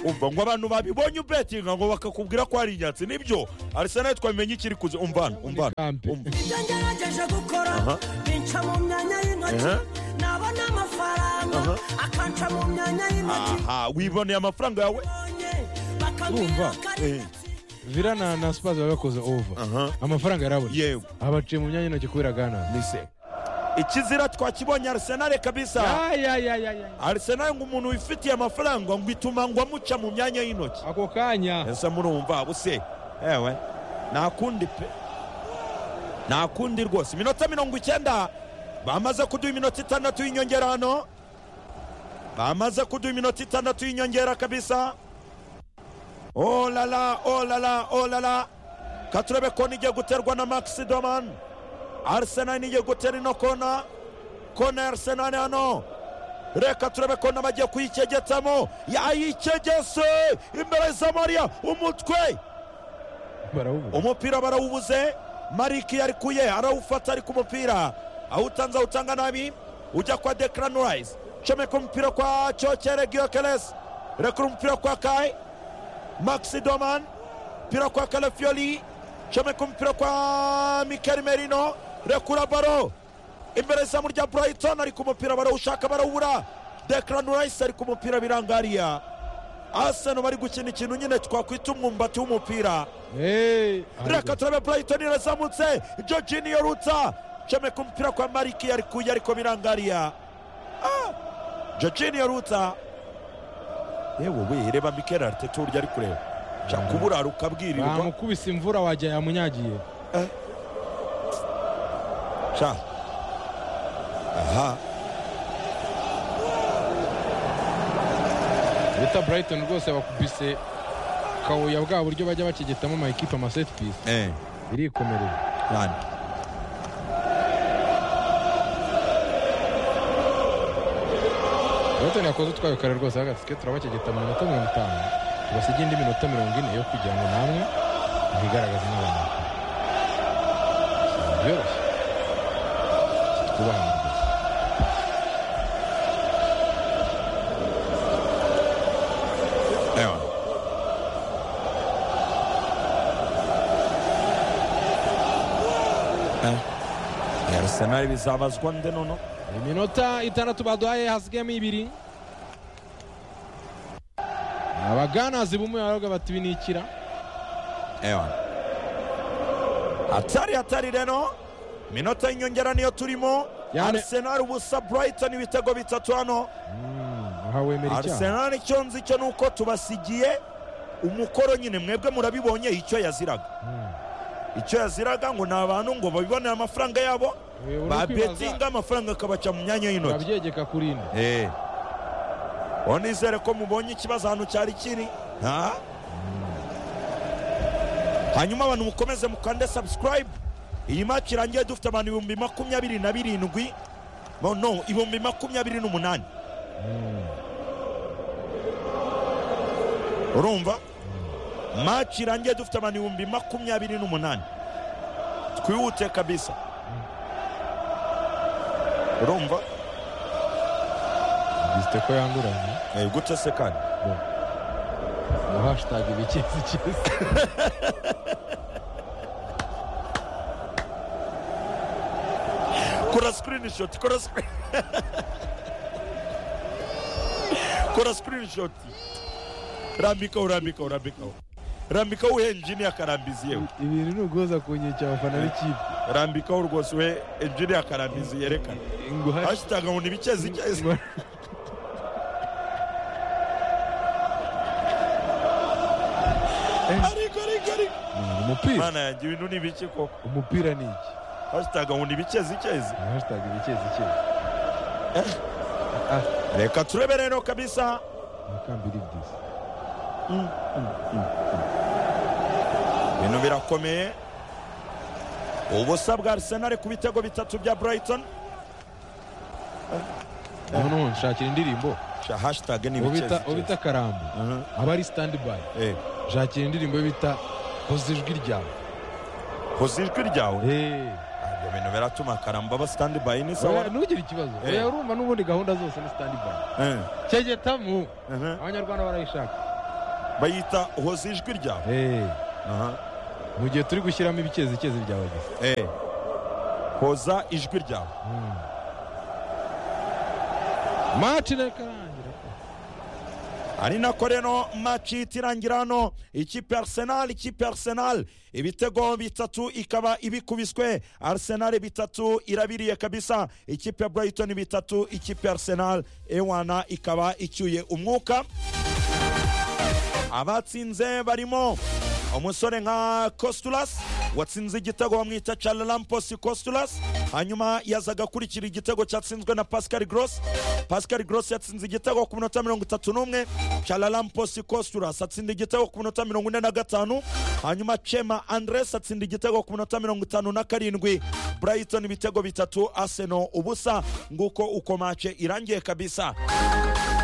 umva ngo abantu babibonye ubetinga ngo bakakubwira ko ari inyatsi nibyo arisenali twamenye ikiri kuza umvana umvana umva ibyo ngerageje gukora Aha. binca mu myanya y'intoki Aha. nabona amafaranga Aha. akanca mu myanya y'intoki aha wiboneye amafaranga yawe Bonye, bakambwira Urumva? ko ari Eh. inyatsi. vira na na sipazi baba bakoze ova Aha. amafaranga yarabona Yewe. aha baciye mu myanya y'intoki kubera gana nise ikizira twakibonye arisenali kabisa arisenali ngo umuntu wifitiye amafaranga ngo ituma ngo amuca mu myanya y'intoki ako kanya ese murumva buse ewe ntakundi pe ntakundi rwose iminota mirongo icyenda bamaze kuduha iminota itandatu y'inyongera hano bamaze kuduha iminota itandatu y'inyongera kabisa olala olala olala katurebe kona igiye guterwa na max doman arsenal igiye gutera ino kona kona ya arsenal hano reka turebe ko n'abagiye kuyicegetamo yayicegese imbere za mariya umutwe barawubona umupira barawubuze mariki arikuye arawufata ari ku mupira awutanze awutanga nabi ujya kwa deklanorayise comeka umupira kwa cyokere giyokeresi rekura umupira kwa kayi maxi doman umupira kwa kalefiyoli comeka umupira kwa mikeli merino rekura baro imbere izamu rya burayiton ari ku mupira barawushaka barawubura deklanorayise ari ku mupira birangariya aseno bari gukina ikintu nyine twakwita umwumbati w'umupira Hey, reka turabe burayitoni irazamutse jojini yorutsa comeka umupira kwa mariki yarikuye ariko birangariya Ah! jojini yorutsa yewe we reba mikeli ariteta uburyo ari kureba nshaka kuburara ukabwirirwa bamukubise imvura wajya yamunyagiye sha aha bita burayitoni rwose bakubise kawuya bwa buryo bajya bacegetamo amakipe amaseti pisi eh irikomerera cyane burayitoni yakoze utwayo kare rwose agatike turabacegeta mu minota mirongo itanu tubasiga indi minota mirongo ine yo kugira ngo namwe mwigaragaze n'abantu byoroshye twubaha rwose ewa Eh, Arsenal bizabazwa nde nono iminota itandatu baduhaye hasigayemo ibiri abaganazi bumwe baravuga bati ibi ni ikira ewana hatari hatari rero minota y'inyongera niyo turimo Yani- arsenal ubusa brighton ibitego bitatu hano aha wemera icyaha arsenal icyo nzi cyo ni uko tubasigiye umukoro nyine mwebwe murabibonye icyo yaziraga icyo yaziraga ngo ni abantu ngo babibonere amafaranga yabo Eh, uri babetinga kwibaza- amafaranga akabaca mu myanya y'intoki urabyegeka kuri ine Eh. uwo nizere ko mubonye ikibazo ahantu cyari kiri ha hanyuma abantu mukomeze mukande subscribe iyi maki irangiye dufite abantu ibihumbi makumyabiri na birindwi no, no ibihumbi makumyabiri n'umunani urumva maki irangiye dufite abantu ibihumbi makumyabiri n'umunani twihute kabisa urumva bisite ko yanduranye Eh, gute se kandi ngo hashitaga ibikezi kezi kora screenshot kora screen kora screenshot rambikaho rambikaho rambikaho rambikaho uhe engineer akarambiza yewe ibintu ni uguhoza ku nkeke abafana b'ikipe rambikaho rwose uhe engineer akarambiza yerekana ngo hash- hashtag ngo nibikezi ikezi ngo- ariko ariko ariko umupira mana yanjye ibintu ni biki koko umupira ni iki hashtag ngo nibikezi ikezi ngo hashitaga ibikezi kezi reka turebe rero kabisa nakambiri byiza ibintu birakomeye ubusa bwa arsenal ku bitego bitatu bya brighton noneho nshakira indirimbo sha hashtag nibikezi ubita ubita karambo aba ari sitandi bayi eh nshakira indirimbo yo bita hoza ijwi ryawe hoza ijwi ryawe Eh, ibyo bintu biratuma karamba aba sitandi bayi ni oya, sawa ntugire ikibazo Eh. oya urumva n'ubundi gahunda zose ni sitandi bayi Eh, kegetamu eh, abanyarwanda barayishaka bayita hoza ijwi ryawe Eh, aha mu gihe turi gushyiramo ibikezikezi byawe gusa Eh. hoza ijwi ryawe maci ntakarangira ari nako rero maci ihita irangira hano ikipe ya arsenal ikipe ya arsenal ibitego bitatu ikaba ibikubiswe arsenal bitatu irabiriye kabisa ikipe ya brighton bitatu ikipe ya arsenal ewana ikaba icyuye umwuka abatsinze barimo umusore nka costulas watsinze igitego bamwita charlampos costulas hanyuma yazaga akurikira igitego cyatsinzwe na pascal gross pascal gross yatsinze igitego ku minota mirongo itatu n'umwe charlampos costulas atsinda igitego ku minota mirongo ine na gatanu hanyuma chema andres atsinda igitego ku minota mirongo itanu na karindwi brighton ibitego bitatu arsenal ubusa nguko uko mace irangiye kabisa